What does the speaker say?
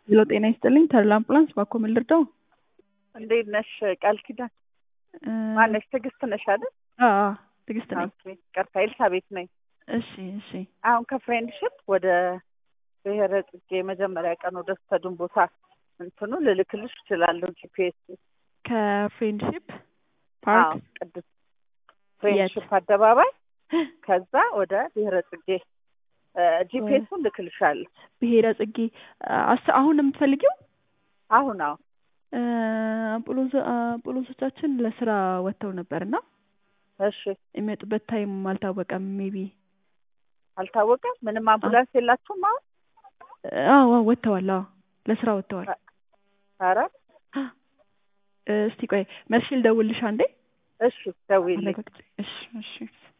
ሄሎ ጤና ይስጥልኝ ተድላ አምቡላንስ ባኮ ምን ልርዳው? እንዴት ነሽ ቃል ኪዳን? እ ማነሽ? ትዕግስት ነሽ አይደል? አዎ አዎ ትዕግስት ነኝ። ኦኬ ይቅርታ ኤልሳቤት ነኝ። እሺ እሺ አሁን ከፍሬንድሽፕ ወደ ብሔረ ጽጌ መጀመሪያ ቀን ወደ ስተዱን ቦታ እንትኑ ልልክልሽ እችላለሁ ጂፒኤስ ከፍሬንድሺፕ ፓርክ ቅዱስ ፍሬንድሽፕ አደባባይ ከዛ ወደ ብሔረ ጽጌ ጂፒኤሱን ልክልሻለሁ። ብሔረ ጽጌ አስ- አሁን ነው የምትፈልጊው? አሁን አሁን እ አምቡላንስ- አምቡላንሶቻችን ለስራ ወጥተው ነበር እና እሺ የሚመጡበት ታይም አልታወቀም። ሜቢ አልታወቀም። ምንም አምቡላንስ የላችሁም አሁን? አዎ አዎ ወጥተዋል። አዎ ለስራ ወጥተዋል። ኧረ እ እስቲ ቆይ መልሼ ልደውልልሽ አንዴ እሺ ደውዪልኝ። አረጋግጬ። እሺ እሺ